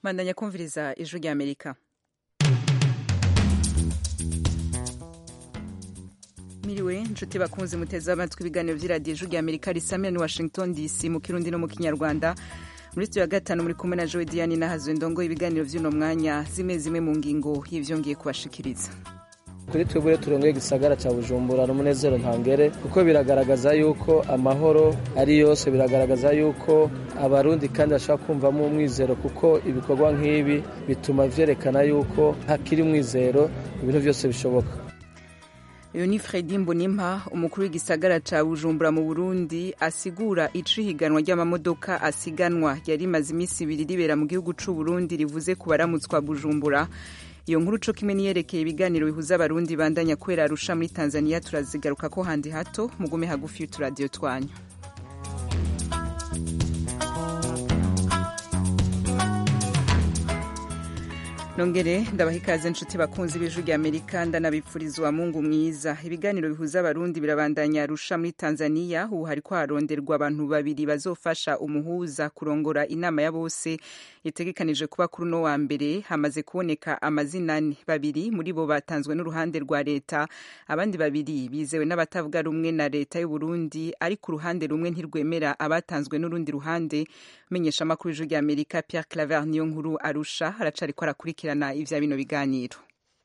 bandanya kumviriza ijwi rya amerika miriwe nshuti bakunze muteze amatwi ibiganiro by'iradiyo ijwi rya amerika risamira ni washington dc mu kirundi no mu kinyarwanda muri studio ya gatanu muri kumwe na joe diane nahazwe ndongo ibiganiro by'uno mwanya zimwe zimwe mu ngingo y'ivyongeye kubashikiriza kuri twebwe turongoye igisagara cya bujumbura n'umunezero ntangere kuko biragaragaza yuko amahoro ari yose biragaragaza yuko abarundi kandi bashobora kumvamo umwizero kuko ibikorwa nk'ibi bituma vyerekana yuko hakiri umwizero ibintu byose bishoboka uyu ni fredi mbonimpa umukuru w'igisagara ca bujumbura mu burundi asigura ico ihiganwa ry'amamodoka asiganwa yari imaze iminsi ibiri ribera mu gihugu c'uburundi rivuze ku baramutswa bujumbura iyo nkuru co kimwe niyerekeye ibiganiro bihuza abarundi bandanya kubera arusha muri tanzania turazigaruka ko handi hato mugume hagufi y'uturadiyo twanyu nongere ndabaha ikaze nshuti bakunzi b'ijwi rya amerika ndanabipfuriza uwa mungu mwiza ibiganiro bihuza abarundi birabandanya arusha muri tanzania ubu hariko haronderwa abantu babiri bazofasha umuhuza kurongora inama ya bose itegekanije kuba kuri uno wa mbere hamaze kuboneka amazina ane babiri muri bo batanzwe n'uruhande rwa leta abandi babiri bizewe n'abatavuga rumwe na leta y'uburundi ariko uruhande rumwe ntirwemera abatanzwe n'urundi ruhande menyesha amakuru y'ijwi rya amerika pierre claver niyo nkuru arusha aracariko arakurikirana ivya bino biganiro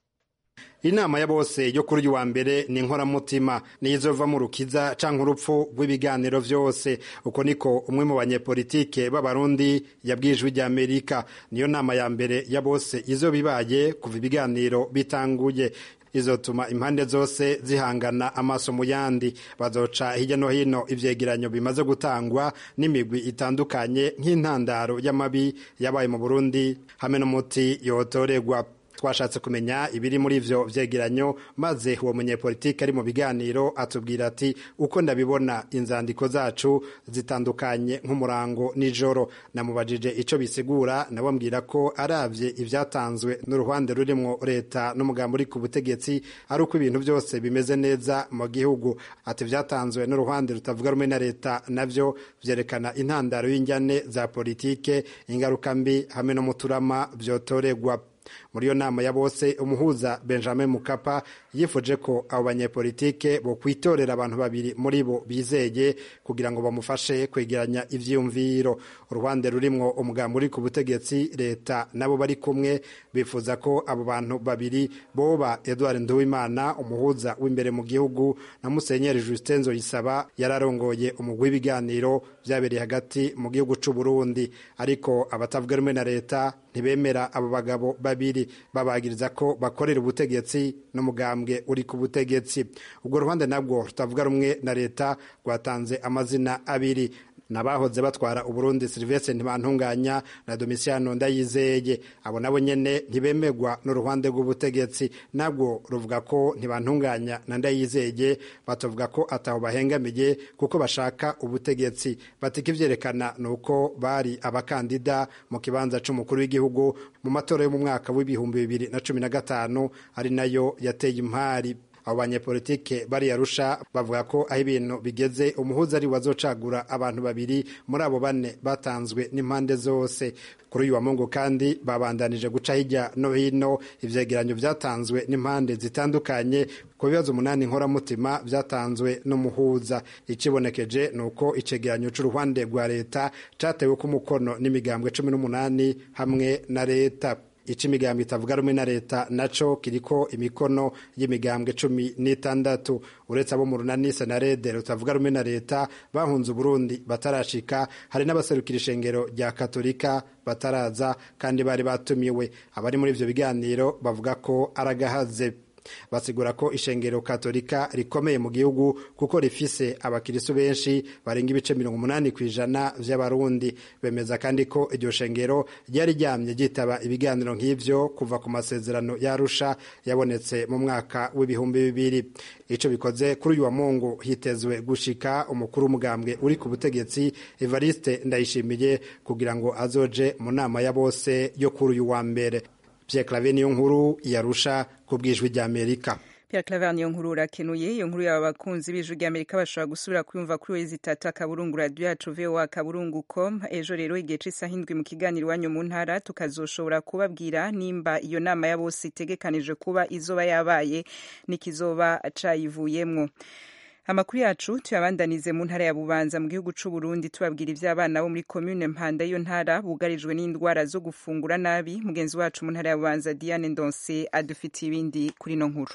inama ya bose yo kuri uyu wa mbere ni inkoramutima niyo izova mu rukiza canke urupfu rw'ibiganiro vyose uko niko umwe mu banyepolitike b'abarundi yabwiye ijwi rya amerika niyo nama ya mbere ya bose izoba ibaye kuva ibiganiro bitanguye izotuma impande zose zihangana amaso mu yandi bazoca hirya no hino ivyegeranyo bimaze gutangwa n'imigwi itandukanye nk'intandaro y'amabi yabaye mu burundi hamwe n'umuti yotoregwa twashatse kumenya ibiri muri ivyo vyegeranyo maze uwo munyepolitiki ari mu biganiro atubwira ati uko ndabibona inzandiko zacu zitandukanye nk'umurango nijoro namubajije ico bisigura nabo mbwira ko aravye ivyatanzwe n'uruhande rurimwo leta n'umugambi uri ku butegetsi ari uko ibintu byose bimeze neza mu gihugu ati vyatanzwe n'uruhande rutavuga rumwe na leta navyo vyerekana intandaro y'injyane za politike ingaruka mbi hamwe no muturama vyotoregwa muri iyo nama ya bose umuhuza benjamin mukapa yifuje ko abo banyepolitike bo kwitorera abantu babiri muri bo bizeye kugira ngo bamufashe kwegeranya ivyiyumviro uruhande rurimwo umugambi uri ku butegetsi leta nabo bari kumwe bifuza ko abo bantu babiri boba edward nduwimana umuhuza w'imbere mu gihugu na musenyeri justin nzoyisaba yararongoye umugwi w'ibiganiro vyabereye hagati mu gihugu c'uburundi ariko abatavuga rumwe na leta ntibemera abo bagabo babiri babagiriza ko bakorera ubutegetsi n'umugambwe uri ku butegetsi ubwo ruhande nabwo rutavuga rumwe na leta rwatanze amazina abiri nabahoze batwara uburundi silvestre ntibantunganya na domisiano ndayizeye abo nabo nyene ntibemegwa n'uruhande rw'ubutegetsi nabwo ruvuga ko ntibantunganya na ndayizeye batavuga ko ataho bahengamiye kuko bashaka ubutegetsi batika ivyerekana ni uko bari abakandida mu kibanza c'umukuru w'igihugu mu matora yo mu mwaka w'ibihumbi bibiri na cumi na gatanu ari nayo yateye impari abo banyepolitike bariyarusha bavuga ko aho ibintu bigeze umuhuza ari wazocagura abantu babiri muri abo bane batanzwe n'impande zose kuri uyu wa mungu kandi babandanije guca hirya no hino ivyegeranyo vyatanzwe n'impande zitandukanye ku bibazo umunani nkoramutima vyatanzwe n'umuhuza ikibonekeje ni uko icegeranyo c'uruhande rwa leta catewe ku mukono n'imigambwe cumi n'umunani hamwe na leta ico imigambwe itavuga rumwe na leta naco kiriko imikono y'imigambwe cumi n'itandatu uretse abo mu runani senarede rutavuga rumwe na leta bahunze uburundi batarashika hari n'abaserukira ishengero rya katolika bataraza kandi bari batumiwe abari muri ivyo biganiro bavuga ko aragahaze basigura ko ishengero katolika rikomeye mu gihugu kuko rifise abakirisu benshi barenga ibice mirongo umunani ku ijana vy'abarundi bemeza kandi ko iryo shengero ryari ryamye ryitaba ibiganiro nk'ivyo kuva ku masezerano yarusha yabonetse mu mwaka w'ibihumbi bibiri ico bikoze kuri uyu wa mungu hitezwe gushika umukuru w'umugambwe uri ku butegetsi evariste ndayishimiye kugira ngo azoje mu nama ya bose yo kuri uyu wa mbere Pierre Claver niyo nkuru yarusha ku bwijwi rya Amerika Pierre Claver niyo nkuru urakenuye iyo nkuru yaba bakunzi b'ijwi ry'Amerika bashobora gusubira kuyumva kuri wezi itatu akaburungu radio yacu voa akaburungu com ejo rero igihe c'isaha indwi mu kiganiro iwanyu mu ntara tukazoshobora kubabwira nimba iyo nama ya bose itegekanije kuba izoba yabaye n'ikizoba cayivuyemwo amakuru yacu tuyabandanize mu ntara ya bubanza mu gihugu c'u Burundi tubabwira ivy'abana bo muri commune Mpanda iyo ntara bugarijwe n'indwara zo gufungura nabi mugenzi wacu mu ntara ya bubanza Diane Ndonse adufitiye ibindi kuri no nkuru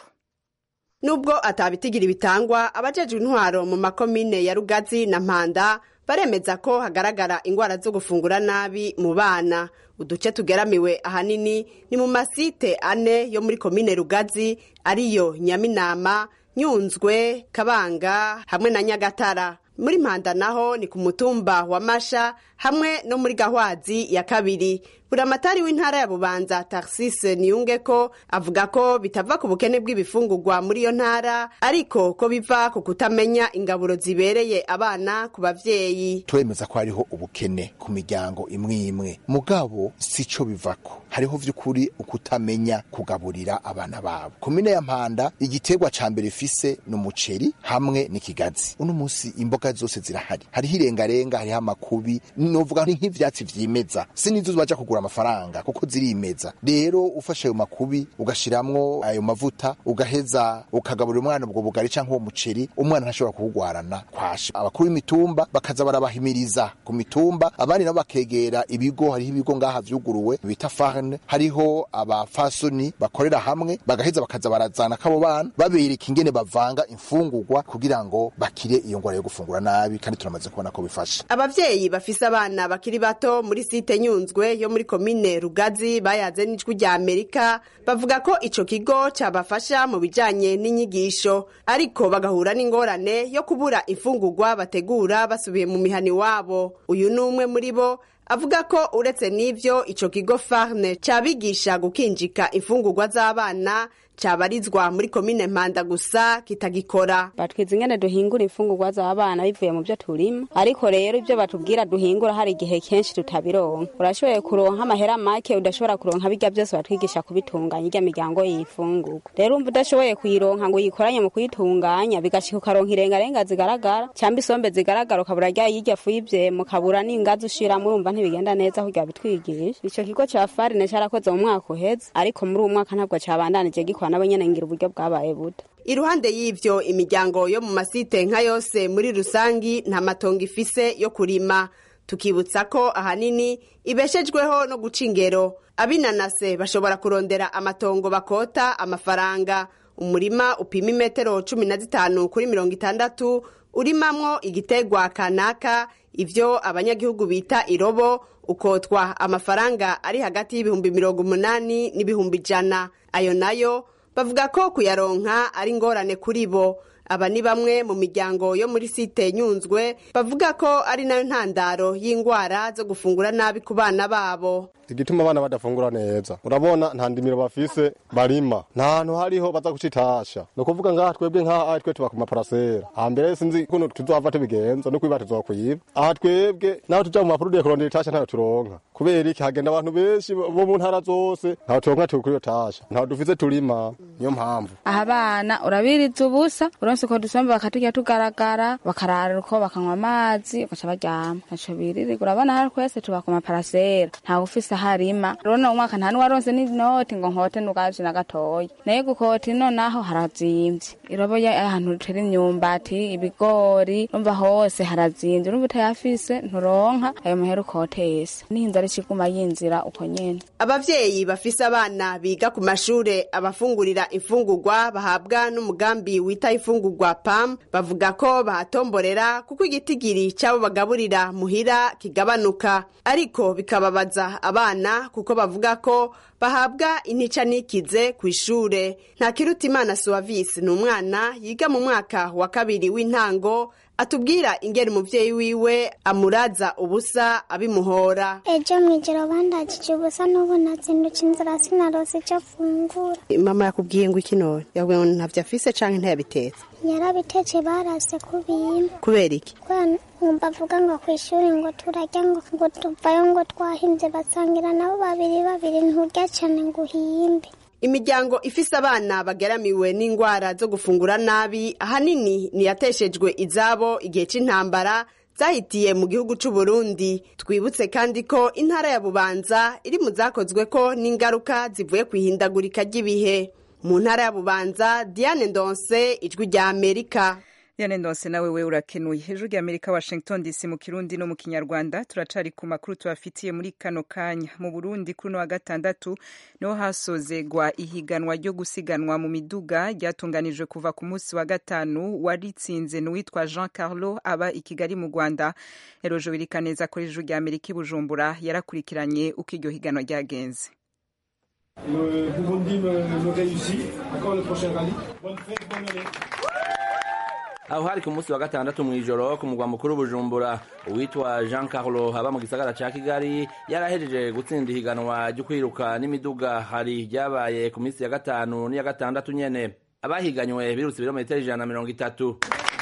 nubwo atabitigira bitangwa abajejwe intwaro mu makomine ya Rugazi na Mpanda baremeza ko hagaragara ingwara zo gufungura nabi mu bana uduce tugeramiwe ahanini ni mu masite ane yo muri komine Rugazi ariyo Nyaminama Nyunzwe Kabanga hamwe na Nyagatara muri Mpanda naho ni ku mutumba wa Masha hamwe no muri Gahwazi ya kabiri buramatari w'intara ya Bubanza Tarcisse Niyungeko avuga ko bitava ku bukene bw'ibifungurwa muri iyo ntara ariko ko biva ku kutamenya ingaburo zibereye abana ku bavyeyi turemeza ko hariho ubukene ku miryango imwe imwe mugabo sico bivako hariho vy'ukuri ukutamenya kugaburira abana babo komine ya Mpanda igiterwa ca mbere ifise ni umuceri hamwe n'ikigazi uno musi imboga zose zirahari hariho irengarenga hariho amakubi novuga nk'ivyatsi vyimeza sinizo baja kugura amafaranga kuko zirimeza rero ufashe ayo makubi ugashiramwo ayo mavuta ugaheza ukagaburira umwana ubwo bugari canke uwo muceri umwana ntashobora kuwugwarana kwasha abakuru b'imitumba bakaza barabahimiriza ku mitumba abandi nabo bakegera ibigo hariho ibigo ngaha vyuguruwe bita farne hariho abafasoni bakorera hamwe bagaheza bakaza barazana kabo bana babereka ingene bavanga imfungurwa kugira ngo bakire iyo ngwara yo gufungura nabi kandi turamaze kubona ko bifasha abavyeyi bafise abana bakiri bato muri site nyunzwe yo muri komine rugazi bayaze n'ijwi rya amerika bavuga ko ico kigo cabafasha mu bijanye n'inyigisho ariko bagahura n'ingorane yo kubura imfungurwa bategura basubiye mu mihani wabo uyu ni umwe muri bo avuga ko uretse n'ivyo ico kigo farne cabigisha gukinjika imfungurwa z'abana cabarizwa muri komine mpanda gusa kitagikora batwiza ingene duhingura imfungurwa z'abana bivuye mu byo turima ariko rero ibyo batubwira duhingura hari igihe kenshi tutabironka urashoboye kuronka amahera make udashobora kuronka bijya byose batwigisha kubitunganya irya miryango yifungurwa rero umva udashoboye kuyironka ngo uyikoranye mu kuyitunganya bigashika ukaronka irengarenga zigaragara cyangwa isombe zigaragara ukabura rya yirya fu y'ivyema ukabura n'ingazi ushiramo urumva ntibigenda neza kurya bitwigisha ico kigo ca farine carakoze mu mwaka uheze ariko muri uwo mwaka ntabwo cabandanije gikora nabo nyene ngira uburyo bwabaye buda iruhande y'ivyo imiryango yo mu masite nka yose muri rusangi nta matongo ifise yo kurima tukibutsa ko ahanini ibeshejweho no guca ingero abinanase bashobora kurondera amatongo bakota amafaranga umurima upima imetero cumi na zitanu kuri mirongo itandatu urimamwo igitegwa kanaka ivyo abanyagihugu bita irobo ukotwa amafaranga ari hagati y'ibihumbi mirongo umunani n'ibihumbi ijana ayo nayo bavuga ko kuyaronka ari ingorane kuri bo aba ni bamwe mu miryango yo muri site nyunzwe bavuga ko ari nayo ntandaro y'indwara zo gufungura nabi ku bana babo igituma abana badafungura neza urabona nta ndimiro bafise barima nta hantu hariho baza gucitasha ni ukuvuga ngaha twebwe nk'aha twe tuba ku maparasera hambere sinzi ukuntu tuzohava tubigenza no kwiba tuzokwiba aha twebwe naho tuja mu mapurudire kurondera itasha ntayo turonka kubera iki hagenda abantu benshi bo mu ntara zose ntaho turonka turi kuri iyo tasha ntaho dufise turima niyo mpamvu aha abana urabiriza ubusa uronse uko dusomba bakaturya tugaragara bakarara uko bakanywa amazi bagaca baryama ntaco biririrwa urabona hari twese tuba ku maparasera ntawe ufise harima rona umwaka nta nuwaronse n'inoti ngo nkote nugaje na gatoya naye gukota ino naho harazimvye iroboye ahantu rutera imyumbati ibigori umva hose harazimvye urumva utayafise nturonka ayo mahera ukotese n'inzara ikiguma yinzira uko nyene abavyeyi bafise abana biga ku mashure abafungurira imfungurwa bahabwa n'umugambi wita imfungurwa pam bavuga ko bahatomborera kuko igitigiri c'abo bagaburira muhira kigabanuka ariko bikababaza abana kuko bavuga ko bahabwa intica nikize ku ishure nta kiruta imana suwavisi ni umwana yiga mu mwaka wa kabiri w'intango atubwira ingene umuvyeyi wiwe amuraza ubusa abimuhora ejo mw'ijoro bandagije ubusa n'ubu nazindutse inzira sinarose icyo fungura mama yakubwiye ngo iki none yakubwiye ngo ntavyo afise canke ntiyabitetse yarabitetse barase kubimba kubera iki kubera nkumva avuga ngo ku ishuri ngo turarya ngo ngo tuvayo ngo twahimbye basangira nabo babiri babiri nturya cane ngo uhimbe imiryango ifise abana bageramiwe n'indwara zo gufungura nabi ahanini niyateshejwe izabo igihe c'intambara zahitiye mu gihugu c'u Burundi twibutse kandi ko intara ya Bubanza iri mu zakozweko n'ingaruka zivuye ku ihindagurika ry'ibihe mu ntara ya Bubanza Diane Ndonse ijwi rya Amerika Diane Ndonse nawe we urakenuye hejuru ya Amerika Washington DC mu Kirundi no mu Kinyarwanda turacari ku makuru tubafitiye muri kano kanya mu Burundi kuri no wa gatandatu niho hasozegwa ihiganwa ryo gusiganwa mu miduga ryatunganijwe kuva ku munsi wa gatanu waritsinze n'uwitwa Jean Carlo aba i Kigali mu Rwanda Erojo Birikaneza kuri hejuru ya Amerika i Bujumbura yarakurikiranye uko iryo higanwa ryagenze Le Burundi me, me réussit. Encore le prochain rallye. Bonne fête, bonne année. aho hari ku munsi wa gatandatu mu ijoro ku mugwa mukuru bujumbura uwitwa jean carlo aba mu gisagara ca kigali yarahejeje gutsinda ihiganwa ryo kwiruka n'imiduga hari ryabaye ku minsi ya gatanu n'iya gatandatu nyene abahiganywe birutse ibirometero ijana na mirongo itatu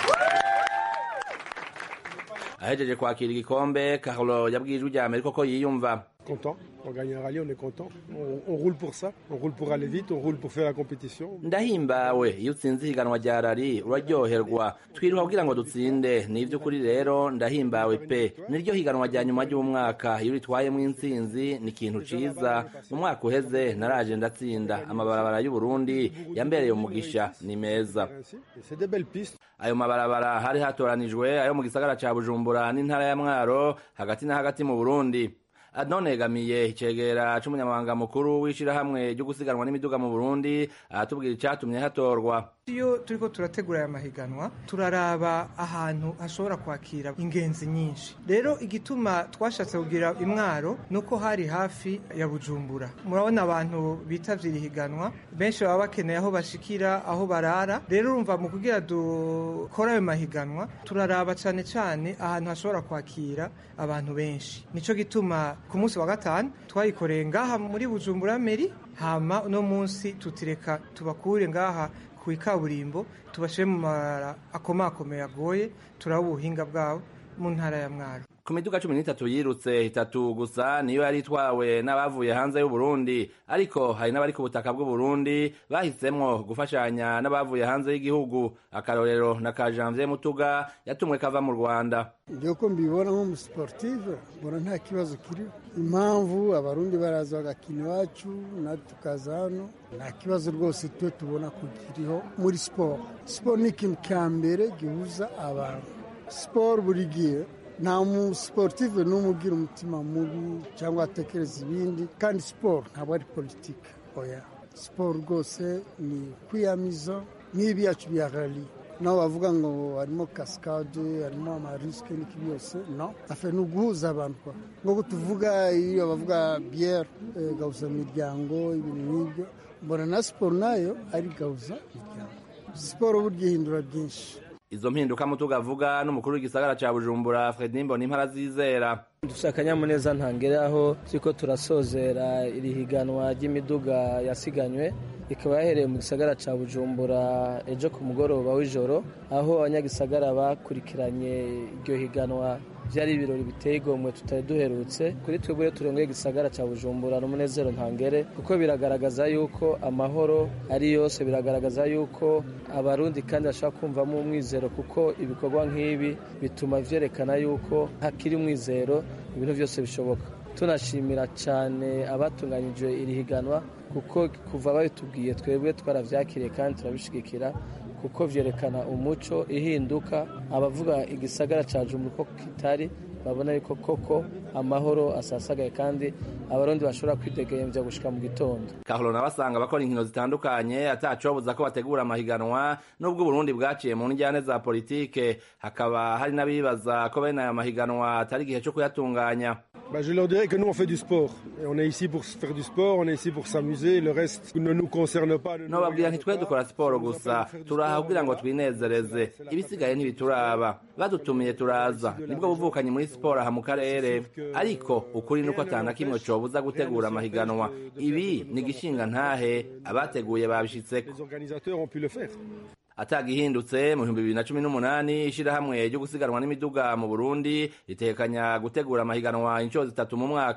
ahejeje kwakira igikombe carlo yabwiye ijwi rya amerika ko yiyumva Content. On gagne un rallye, on est content. On, on roule pour ça. On roule pour aller vite. On roule pour faire la compétition. ndahimbawe iyo utsinze ihiganwa rya rari uraryoherwa twiruha kugira ngo dutsinde ni ivy'ukuri rero ndahimbawe pe niryo higanwa rya nyuma ry'umwaka iyo uritwayemo intsinzi ni ikintu ciza mu mwaka uheze naraje ndatsinda amabarabara y'uburundi yambereye umugisha ni meza Ainsi. Et c'est des belles pistes. ayo mabarabara hari hatoranijwe ayo mu gisagara ca bujumbura n'intara ya mwaro hagati na hagati mu burundi adonegamiye icegera c'umunyamabanga mukuru w'ishirahamwe ryo gusiganwa n'imiduga mu burundi aratubwira icatumye hatorwa iyo turiko turategura aya mahiganwa turaraba ahantu hashobora kwakira ingenzi nyinshi rero igituma twashatse kugira imwaro nuko hari hafi ya bujumbura murabona abantu bitavye iri higanwa benshi baba bakeneye aho bashikira aho barara rero urumva mu kugira dukora ayo mahiganwa turaraba cane cane ahantu hashobora kwakira abantu benshi nico gituma ku munsi wa gatanu twayikoreye ngaha muri bujumbura meri hama uno munsi tutireka tubakure ngaha ku ikaburimbo tubashire mu mara akomakomeye agoye turaba ubuhinga bwabo mu ntara ya mwaro ku miduga cumi n'itatu yirutse itatu gusa niyo yari itwawe n'abavuye hanze y'uburundi ariko hari n'abari ku butaka bw'uburundi bahisemwo gufashanya n'abavuye hanze y'igihugu akarorero na ka janvier mutuga yatumwe kava mu rwanda ibyo ko mbibona nk'umusiportive mbona nta kibazo kiriho impamvu abarundi baraza bagakina iwacu natwe tukaza hano nta kibazo rwose twe tubona ko kiriho muri siporo siporo ni ikintu cya mbere gihuza abantu siporo buri gihe nta musiportive n'umwe ugira umutima mubi cyangwa atekereza ibindi kandi siporo ntabwo ari politiki oya siporo rwose ni kwiyamiza nk'ibi yacu bya rali naho bavuga ngo harimo kasikade harimo amarisike n'iki byose no afe ni uguhuza abantu kwa nk'uko tuvuga iyo bavuga biyeri gahuza miryango ibintu nk'ibyo mbona na siporo nayo ari gahuza miryango siporo burya ihindura byinshi izo mpinduka mutuga avuga n'umukuru w'igisagara ca bujumbura fredi mbona impara zizera dufite akanyamuneza ntangere aho turiko turasozera iri higanwa ry'imiduga yasiganywe ikaba yahereye mu gisagara ca bujumbura ejo ku mugoroba w'ijoro aho abanyagisagara bakurikiranye iryo higanwa byari ibirori biteye igomwe tutari duherutse kuri twebwe turengeye igisagara ca bujumbura n'umunezero ntangere kuko biragaragaza yuko amahoro ari yose biragaragaza yuko abarundi kandi bashobora kumvamo umwizero kuko ibikorwa nk'ibi bituma vyerekana yuko hakiri umwizero ibintu byose bishoboka tunashimira cyane abatunganyije iri higanwa kuko kuva babitubwiye twebwe twaravyakiriye kandi turabishigikira kuko vyerekana umuco ihinduka abavuga igisagara ca Jumbura ko kitari babona yuko koko amahoro asasagaye kandi abarundi bashobora kwidegemvya gushika mu gitondo kahoro nawe asanga abakora inkino zitandukanye atacobuza ko bategura amahiganwa n'ubwo uburundi bwaciye mu njyane za politike hakaba hari n'abibaza ko bene aya mahiganwa atari igihe co kuyatunganya Bah, je leur dirais que nous on fait du sport. Et on est ici pour faire du sport, on est ici pour s'amuser. Le reste ne nous concerne pas. ne nous nobabwira regarde ntitwe pas. dukora siporo gusa turaha kugira ngo twinezereze ibisigaye ntibituraba badutumiye turaza nibwo buvukanyi muri siporo aha mu karere ariko ukuri nuko atana kimwe cobuza gutegura amahiganwa ibi ni igishinga ntahe abateguye babishitseko Les organisateurs ont pu le faire. atagihindutse mu bihumbi bibiri na cumi n'umunani ishirahamwe ryo gusiganwa n'imiduga mu burundi ritekanya gutegura amahiganwa inshuro zitatu mu mwaka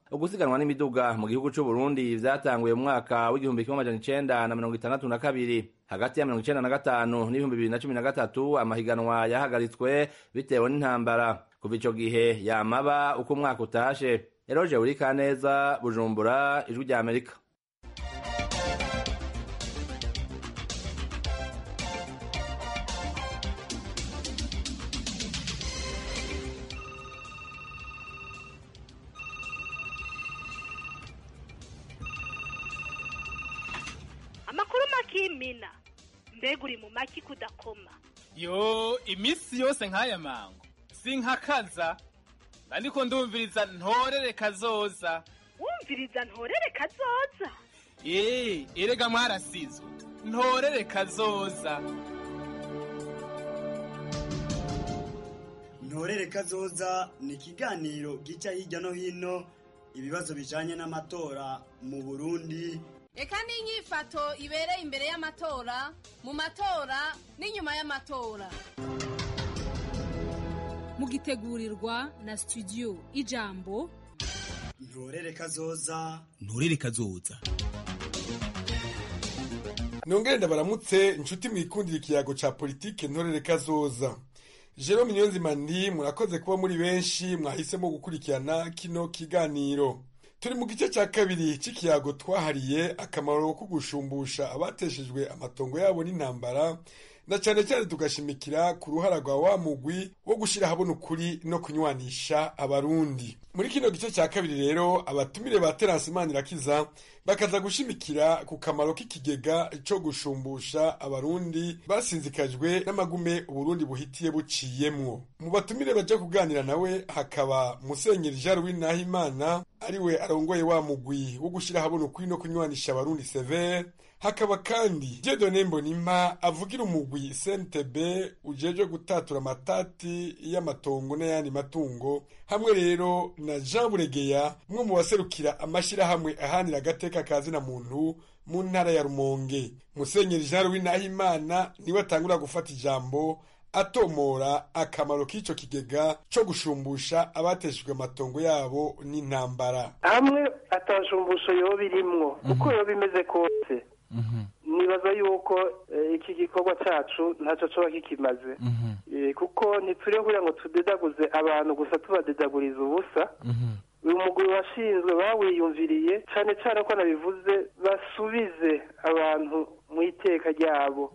ugusiganwa n'imiduga mu gihugu c'u Burundi vyatanguye mu mwaka w'igihumbi kimwe amajana icenda na mirongo itandatu na kabiri hagati ya mirongo icenda na gatanu n'ibihumbi bibiri na cumi na gatatu amahiganwa yahagaritswe bitewe n'intambara kuva ico gihe yamaba uko umwaka utashe eroje urikaneza bujumbura ijwi rya amerika amakuru makimina mbega uri mu maki kudakoma yo iminsi yose nk'aya mango sinkakaza ndiko ndumviriza ntorere kazoza wumviriza ntorere kazoza ee erega mwarasizwe ntorere kazoza ntorere kazoza ni ikiganiro gica hirya no hino ibibazo bijanye n'amatora mu burundi reka n'inyifato ibereye imbere y'amatora mu matora n'inyuma y'amatora mugitegurirwa na studio ijambo ntorere kazoza nturere kazoza nongere ndabaramutse inshuti mwikundira ikiyago ca politike ntorere kazoza jerome niyonzima ndi murakoze kuba muri benshi mwahisemo gukurikirana kino kiganiro turi mu gice cya kabiri cy'ikiyago twahariye akamaro ko gushumbusha abateshejwe amatongo yabo n'intambara na cyane cyane tugashimikira ku ruhara rwa wa mugwi wo gushyira habona ukuri no kunywanisha abarundi muri kino gice cya kabiri rero abatumire ba terasi manirakiza bakaza gushimikira ku kamaro k'ikigega cyo gushumbusha abarundi basinzikajwe n'amagume uburundi buhitiye buciyemwo mu batumire baja kuganira nawe hakaba musenyeri jean louis nahimana ariwe arongoye wa mugwi wo gushyira habona ukuri no kunywanisha abarundi severe hakaba kandi Dieudonne Mbonimpa avugira umugwi CNTB ujejwe gutatura amatati y'amatongo n'ayandi matungo hamwe rero na Jean Buregeya umwe mu baserukira amashirahamwe ahanira agateka kazina muntu mu ntara ya Rumonge Musenyeri Jean Louis Nahimana niwe atangura gufata ijambo atomora akamaro k'ico kigega co gushumbusha abateshejwe amatongo yabo n'intambara hamwe atashumbusho yoba irimwo uko yoba imeze kose nibaza yuko iki gikorwa cyacu ntacyo coba kikimaze kuko ntituriho kugira ngo tudedaguze abantu gusa tubadedaguriza ubusa uyu mugwi washinzwe bawiyumviriye cyane cyane ko nabivuze basubize abantu mu iteka ryabo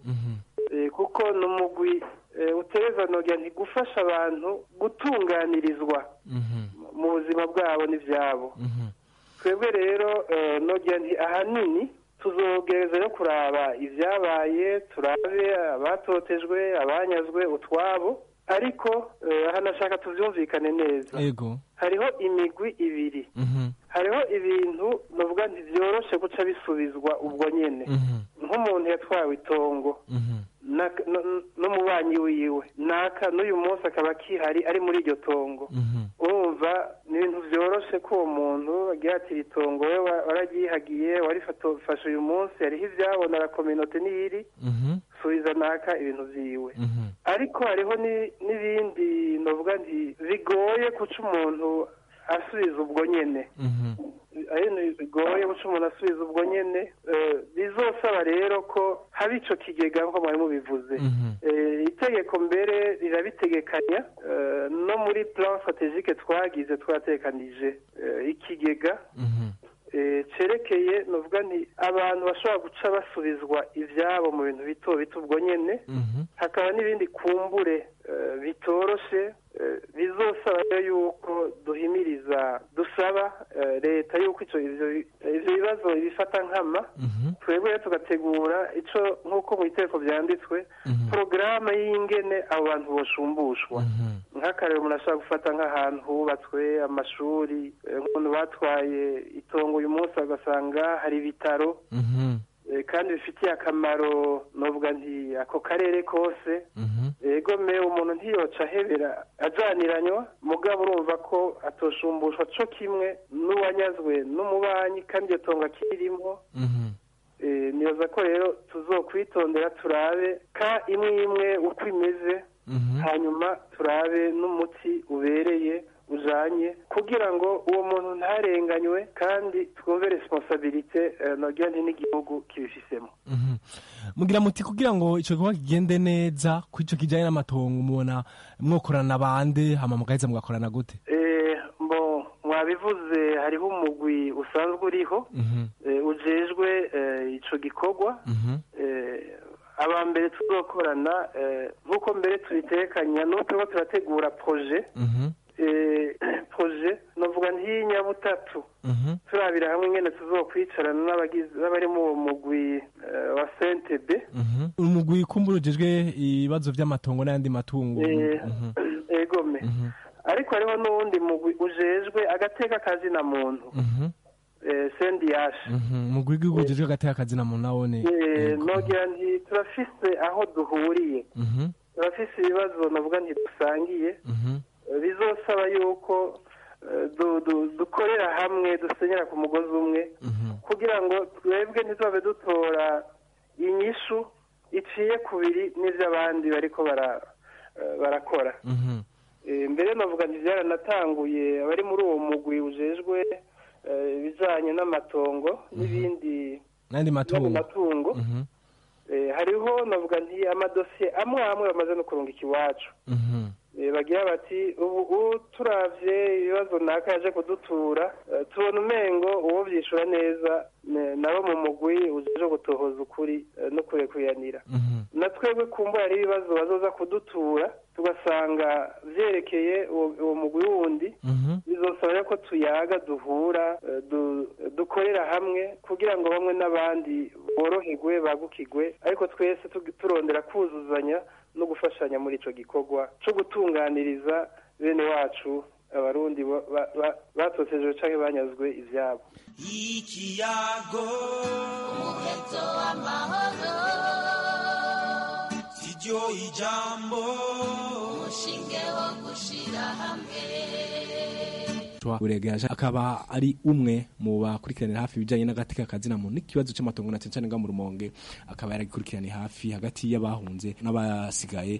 kuko ni umugwi utereza nogira ntigufasha abantu gutunganirizwa mu buzima bwabo n'ibyabo twebwe rero nogira nti ahanini tuzogereza no kuraba ibyabaye turabe abatotejwe abanyazwe utwabo ariko hanashaka tubyumvikane neza hariho imigwi ibiri hariho ibintu nuvuga ntibyoroshe guca bisubizwa ubwo nyine nk'umuntu yatwawe itongo n'umubanyi wiwe naka n'uyu munsi akaba akihari ari muri iryo tongo urumva ni ibintu byoroshe ko uwo muntu agihatira itongo we wararyihagiye warifashe uyu munsi hariho ibyabona la kominote n'iyiri subiza naka ibintu byiwe ariko hariho n'ibindi navuga nti bigoye guca umuntu asubiza ubwo nyine bigoye guca umuntu asubiza ubwo nyine bizosaba rero ko haba icyo kigega nk'uko mwari mubivuze itegeko mbere rirabitegekanya no muri plan strategique twagize twatekanije ikigega cerekeye nuvuga nti abantu bashobora guca basubizwa ibyabo mu bintu bito bito ubwo nyine hakaba n'ibindi kumbure bitoroshe bizosaba yuko duhimiriza dusaba leta yuko ibyo bibazo bifata nkama twebwe tugategura icyo nk'uko mu iteko byanditswe porogaramu y'ingene abo bantu boshumbushwa nk'akarere umuntu ashobora gufata nk'ahantu hubatswe amashuri nk'umuntu batwaye itongo uyu munsi bagasanga hari ibitaro kandi bifitiye akamaro novuga nti ako karere kose ego me umuntu ntiyoca ahebera ajaniranywa mugabo urumva ko atoshumbushwa co kimwe n'uwanyazwe n'umubanyi kandi iyo tongo akirimo nibaza ko rero tuzokwitondera turabe ka imwe imwe uko imeze hanyuma turabe n'umuti ubereye ujanye kugira ngo uwo muntu ntarenganywe kandi twumve responsabilite eh, nogira nti n'igihugu kibifisemo Mhm. mugira muti kugira ngo ico gikorwa kigende neza ku ico kijanye n'amatongo mubona mwokorana bande hama mugaheza mugakorana gute Eh, mbo mwabivuze hariho umugwi usanzwe uriho Mhm. eh, ujejwe eh, ico gikorwa Mhm. eh, aba mbere tuzokorana eh, nk'uko mbere tubitekanya n'ubu turiko turategura proje Mhm. eh, proje novuga ntiy'inyabutatu Mhm. turabira hamwe ingene tuzokwicarana n'abagize n'abari mu uwo mugwi eh, wa CNTB Mhm. umugwi kumbura ujejwe ibibazo vy'amatongo n'ayandi matungo Eh, Mhm. egome ariko hariho n'uwundi mugwi ujejwe agateka kazina muntu Mhm. eh, sendiyashi Mhm. umugwi w'igihugu ujejwe agateka akazina muntu nawone Eh, nogira nti turafise aho duhuriye Mhm. turafise ibibazo navuga nti dusangiye Mhm. Eh, bizosaba yuko eh, du- du- dukorera hamwe dusenyera ku mugozi umwe kugira ngo twebwe ntitubabe dutora inyishu iciye kubiri n'ivy'abandi bariko bara eh, barakora Mhm. Eh, mbere navuga nti byaranatanguye abari muri uwo mugwi ujejwe eh, ibijanye n'amatongo n'ibindi n'ayandi matungo matungo Mhm. Eh, hariho navuga nti amadosiye amwe amwe bamaze no kurungika iwacu Mhm. Eh, bagira bati ubu ubu turavye ibibazo naka yaje kudutura eh, tubona umengo uwo vyishura neza ne- nabo mu mugwi ujeje gutohoza ukuri eh, no kurekuyanira na twebwe kumbura hari ibibazo bazoza kudutura tugasanga vyerekeye uwo uwo mugwi wundi bizosaba rero ko tuyaga duhura eh, du- dukorera hamwe kugira ngo bamwe n'abandi boroherwe bagukigwe ariko twese tugi- turondera kuzuzanya no gufashanya muri ico gikorwa co gutunganiriza bene wacu abarundi ba- ba- ba- batotejwe canke banyazwe ivyabo ikiyago umuheto w'amahoro siryo ijambo umushinge wo gushira hamwe buregeje akaba ari umwe mu bakurikiranira hafi ibijyanye n'agateka kazina muntu n'ikibazo cy'amatongo na cyane cyane nga mu rumonge akaba yaragikurikiraniye hafi hagati y'abahunze n'abasigaye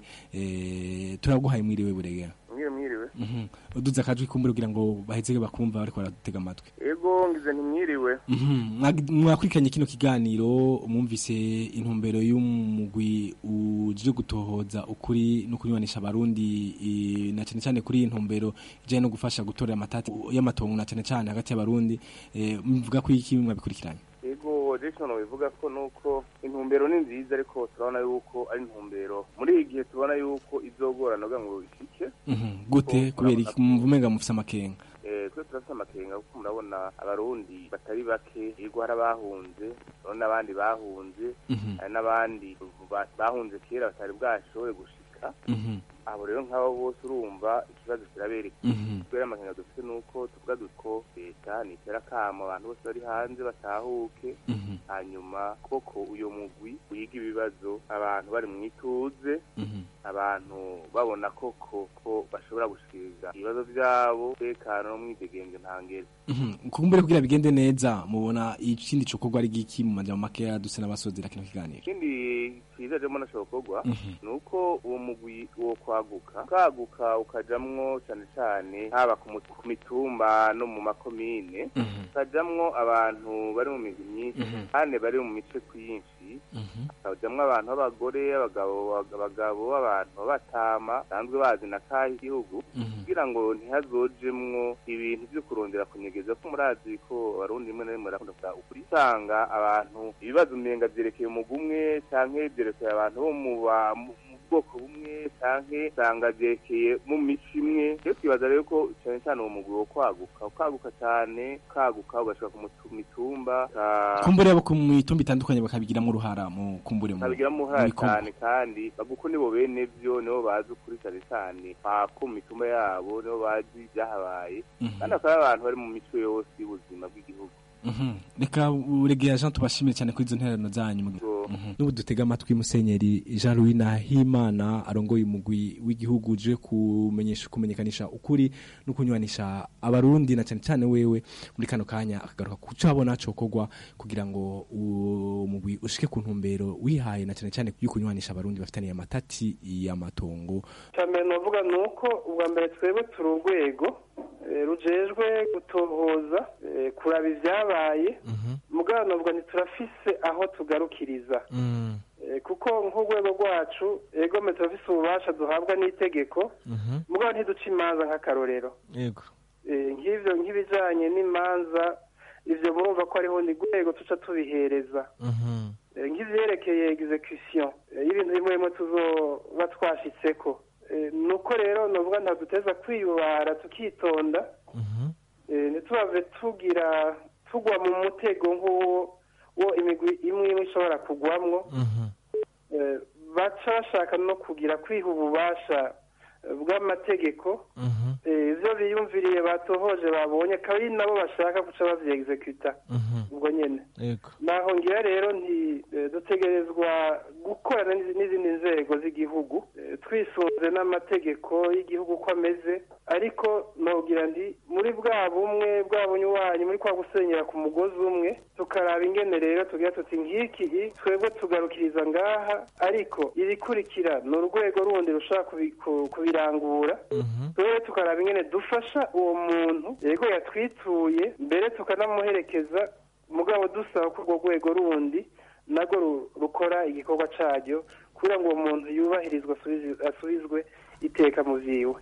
eh, turaguhaye mwiriwe buregera mwiriwe mwiriwe Mhm. uduze akajwi kumbura kugira ngo baheze bakumva bariko baradutega amatwi ego ngize ntimwiriwe Mhm. Mwag- mwakurikiranye kino kiganiro mwumvise intumbero y'umugwi uje gutohoza ukuri no kunywanisha abarundi eh, na cyane cyane kuri iyi ntumbero ijyanye no gufasha gutorera amatati y'amatongo na cyane cyane hagati y'abarundi eh, mvuga ko iki mwabikurikiranye ego jason bivuga ko nuko intumbero ni nziza ariko turabona yuko ari intumbero muri iyi gihe tubona yuko izogorana kugira ngo ishike Mhm. gute kubera iki muvumenga mufise amakenga Eh, twe turafite amakenga kuko murabona abarundi batari bake yego hari abahunze urabona n'abandi bahunze Mhm. hari n'abandi ba- bahunze kera batari bwashobore gushika Mhm. abo rero nk'abo bose urumva ikibazo kirabereka Mhm. kubera amakenga dufite nuko tuvuga duko leta nitera akamo abantu bose bari hanze batahuke Mhm. hanyuma koko uyo mugwi wiga ibibazo abantu bari mu ituze Mhm. abantu babona koko ko bashobora gushikiriza ibibazo byabo tekano no mwidegembyo ntangere Mhm. kumbure kugira bigende neza mubona ikindi cokorwa ari giki mu majambo makeya duse n'abasozera kino kiganiro ikindi cyiza jemo nashobokorwa Mhm. ni uko uwo mugwi wo kwaguka ukaguka ukajamwo cyane cyane haba ku mu- ku mitumba no mu makomine ukajamwo abantu bari mu migwi myinshi Mhm. kandi bari mu mice kwinshi hakajamwo abantu b'abagore abagabo abagabo abantu b'abatama basanzwe bazi na kahe igihugu kugira ngo ntihazojemwo ibintu byo kurondera kunyegeza ko murazi ko abarundi rimwe na rimwe barakunda kuvuga ukuri usanga abantu ibibazo umenga vyerekeye umugwi umwe canke vyerekeye abantu bo mu ba- mu mu bwoko bumwe canke usanga vyerekeye mu mico imwe rero twibaza rero ko cane cane uwo mugwi wo kwaguka ukaguka cane ukaguka ugashika ku mutu- mitumba uka- kumbure abo ku mitumba itandukanye bakabigiramo uruhara mu kumbure mu babigiramo mu uruhare bikorwa. cyane kandi baguko nibo bene vyo nibo bazi ukuri cyane cyane pako mu mitumba yabo nibo bazi ibyahabaye Mhm. kandi akaba ari abantu bari mu mico yose y'ubuzima bw'igihugu Mhm. reka uregera jean tubashimire cyane kuri izo ntererano zanyu Mhm. n'ubu dutega amatwi musenyeri jean louis nahimana arongoye umugwi w'igihugu uje kumenyesha kumenyekanisha ukuri no kunywanisha abarundi na cyane cyane wewe muri kano kanya akagaruka ku cyo abona cokorwa kugira ngo uwo mugwi ushike ku ntumbero wihaye na cyane cyane yo kunywanisha abarundi bafitaniye amatati y'amatongo icya mbere navuga ni uko ubwa mbere twebwe turi urwego eh, rujejwe gutohoza eh, kuraba ivyabaye mugabo novuga ntiturafise aho tugarukiriza Eh, kuko nk'urwego rwacu egome turafise ububasha duhabwa n'itegeko mugabo ntiduca imanza nk'akarorero yego Eh, nk'ivyo nk'ibijanye n'imanza ivyo murumva ko hariho ni rwego tuca tubihereza Eh, nk'ivyerekeye execution eh, y'ibintu bimwe bimwe tuzoba twashitseko Eh, nuko rero novuga ntaduteza kwiyubara tukitonda Eh, ntitubave tugira tugwa mu mutego nk'uwo wo imigwi imwe imwe ishobora kugwamwo Eh, baca bashaka no kugira kwiha ububasha eh, bw'amategeko Eh, ivyo biyumviriye batohoje babonye akaba ari nabo bashaka guca bavyeexecuta ubwo nyene yego naho ngira rero nti eh, dutegerezwa gukorana n'izi- n'izindi nzego z'igihugu eh, twisunze n'amategeko y'igihugu uko ameze ariko nogira ndi muri bwa bumwe bwa bunywanyi muri kwa gusenyera ku mugozi umwe tukaraba ingene rero tugira tuti nk'iki i, twebwe tugarukiriza ngaha ariko irikurikira ni urwego rundi rushobora kubi- ku- kubirangura twebwe tukaraba ingene dufasha uwo muntu yego yatwituye mbere tukanamuherekeza mugabo dusaba ko urwo rwego rundi narwo ru- rukora igikorwa caryo kugira ngo uwo muntu yubahirizwe asubizi- asubizwe iteka mu vyiwe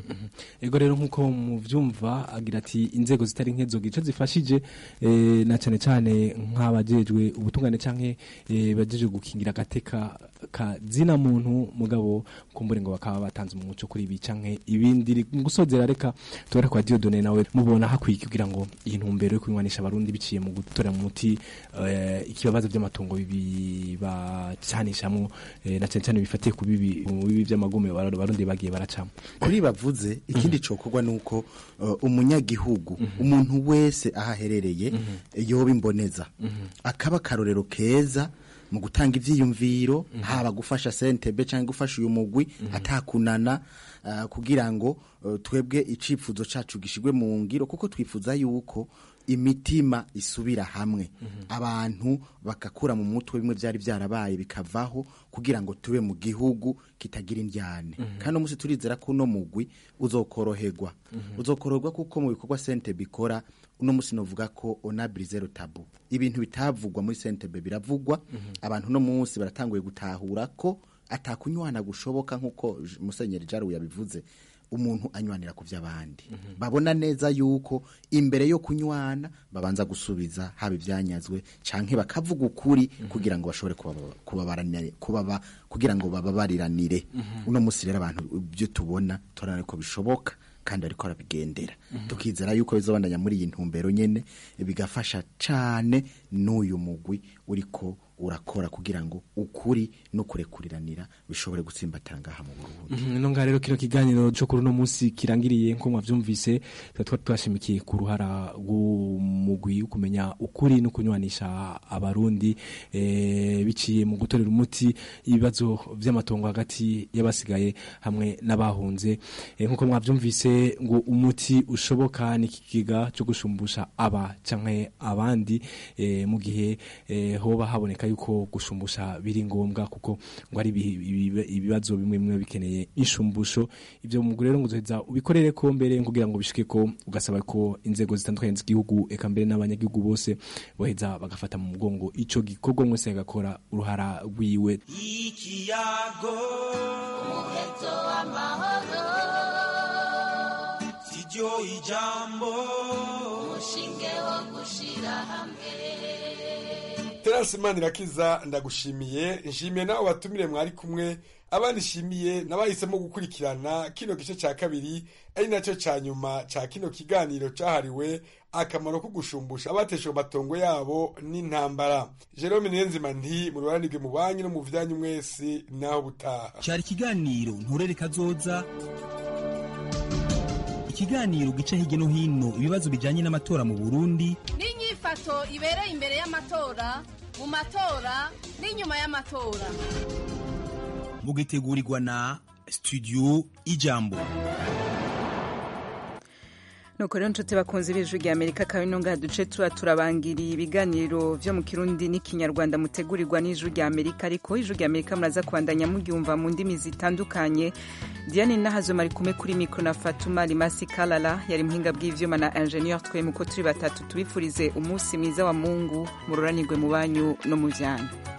ego rero nk'uko muvyumva agira ati inzego zitari nke zoga ico zifashije eh, na cane cane nk'abajejwe ubutungane canke eh, bajejwe gukingira agateka ka zina muntu mugabo kumbure ngo bakaba batanze umuco kuri ibi canke ibindi mu gusozera reka tubare kwa Dieudonne nawe mubona hakwiye kugira ngo iyi ntumbero yo kunywanisha abarundi biciye mu gutora mu muti eh, ikibazo by'amatungo bibi bacanishamwo eh, na cane cane bifatiye ku bibi mu bibi by'amagume abarundi bagiye baracamo kuri bavuze ikindi cokorwa nuko uh, umunyagihugu umuntu wese aho aherereye yoba imboneza akaba akarorero keza mu gutanga ivyiyumviro haba gufasha sentebe cyangwa gufasha uyu mugwi atakunana uh, kugira ngo uh, twebwe icifuzo cacu gishigwe mu ngiro kuko twifuza yuko imitima isubira hamwe abantu bakakura mu mutwe bimwe byari byarabaye bikavaho kugira ngo tube mu gihugu kitagira indyane kandi umunsi turizera ko uno mugwi uzokoroherwa uzokoroherwa kuko mu bikorwa sente bikora uno munsi novuga ko onabiri zero tabu ibintu bitavugwa muri sentebe biravugwa abantu uno munsi baratanguye gutahura ko atakunywana gushoboka nk'uko J- musenyeri jaru yabivuze umuntu anywanira ku by'abandi babona neza yuko imbere yo kunywana babanza gusubiza haba ibyanyazwe canke bakavuga ukuri kugira ngo bashobore kubaba- kubabaranire kubaba kugira ngo bababariranire uno munsi rero abantu ibyo tubona turabona ko bishoboka kandi ariko arabigendera tukizera yuko bizobandanya muri iyi ntumbero nyene bigafasha cane n'uyu mugwi uriko urakora kugira ngo ukuri no kurekuriranira bishobore gutsimbatara ngaha mu Burundi Mhm, ino ngaha rero kino kiganiro cyo kuri uno munsi kirangiriye nko mwavyumvise tuba twari twashimikiye ku ruhara rw'umugwi wo kumenya ukuri no kunywanisha abarundi eh, biciye mu gutorera umuti ibibazo vy'amatongo hagati y'abasigaye hamwe n'abahunze eh, nkuko mwavyumvise ngo umuti ushoboka ni ikiga cyo gushumbusha aba canke abandi eh, mu gihe eh, hoba haboneka yuko gushumbusha biri ngombwa kuko ngo ari ibi- ibi- ibibazo bimwe bimwe bikeneye inshumbusho ivyo mu rero ngo uzoheza ubikorere ko mbere kugira ngo bishike ko ugasaba ko inzego zitandukanye z'igihugu eka mbere n'abanyagihugu bose boheza bagafata mu mugongo ico gikorwa mwese agakora uruhara rwiwe ikiyago umuheto w'amahoro siryo ijambo umushinge wo gushira hamwe terasi manirakiza ndagushimiye nshimiye nawe batumire mwari kumwe abandi nshimiye n'abahisemo gukurikirana kino gice cya kabiri ari nacyo cya nyuma cya kino kiganiro cyahariwe akamaro ko gushumbusha abatesheje amatongo yabo n'intambara jerome niyonzima nti mu ruharanirwe mu banki no mu byanyu mwese naho butaha cyari ikiganiro nturere kazoza ikiganiro gica hirya no hino ibibazo bijyanye n'amatora mu burundi n'inyifato ibereye imbere y'amatora mu matora n'inyuma y'amatora mugitegurirwa na studio ijambo nuko rero nshuti bakunze b'ijwi rya amerika akaba ino ngaha duce tuba turabangiriye ibiganiro vyo mu kirundi n'ikinyarwanda mutegurirwa n'ijwi rya amerika ariko ijwi rya amerika muraza kubandanya muryumva mu ndimi zitandukanye diane nahazoma ari kumwe kuri mikro na fatuma rimasi kalala yari muhinga bw'ivyuma na ingenieur twemu ko turi batatu tubifurize umunsi mwiza wa mungu mururanirwe mu banyu no mu vyanyu